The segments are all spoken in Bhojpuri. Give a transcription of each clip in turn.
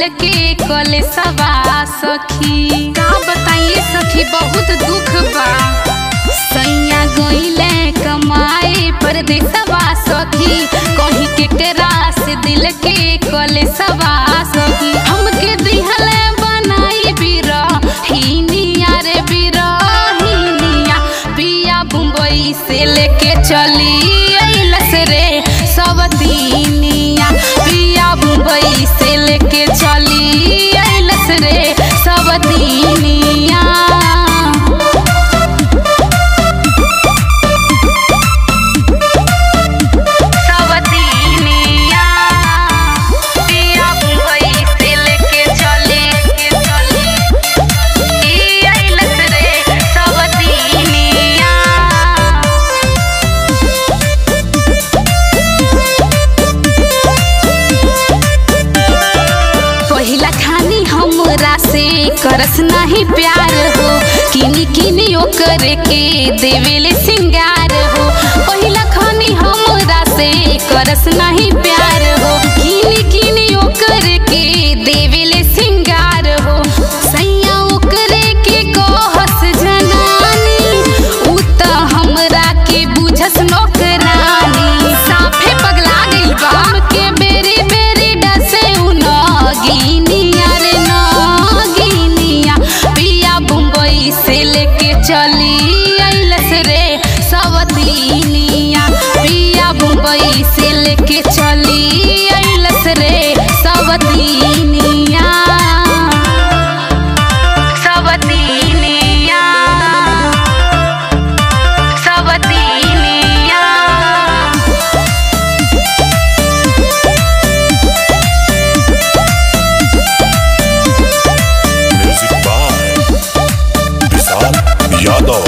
दिल के कले सवा सखी का बताइए सखी बहुत दुख बा सैया गईले कमाए परदेसवा सखी कहीं केकरा से दिल के कले सवा सखी हमके दिहले बनाई बिरहिनिया रे बिरहिनिया पिया मुंबई से लेके चली अइलस रे सब दीनिया पिया मुंबई से लेके चली अइलस रे सब दीनिया सबदीनिया पिया मुंबई से लेके चली के चली ई अइलस रे सबदीनिया पहिला खानी हमरा से करस नहीं प्यार हो किनी किनी ओकर के देवेले सिंगार हो पहिला खानी हमरा से करस नहीं प्यार हो किनी किनी ओकर के देवेले सिंगार हो सैया ओकरे के कहस जनानी उ त हमरा के बुझस नौकरानी साफे पगला गइल बा हमके बेरी बेरी डसे उ नगिनिया रे नगिनिया पिया मुंबई से लेके चली अइलस रे सवतीनिया पिया मुंबई से लेके चली अइलस रे सवतीनिया सवतीनिया सवतीनिया Music by Vishal Yadav.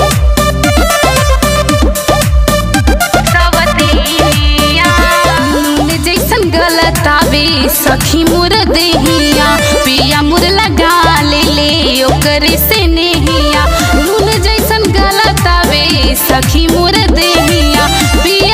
नून जैसन गलत आवे सखी मुर देहिया पिया मुर लगा ले ले ओकरे से नेहिया नून जैसन गलत आवे सखी मुर देहिया पिया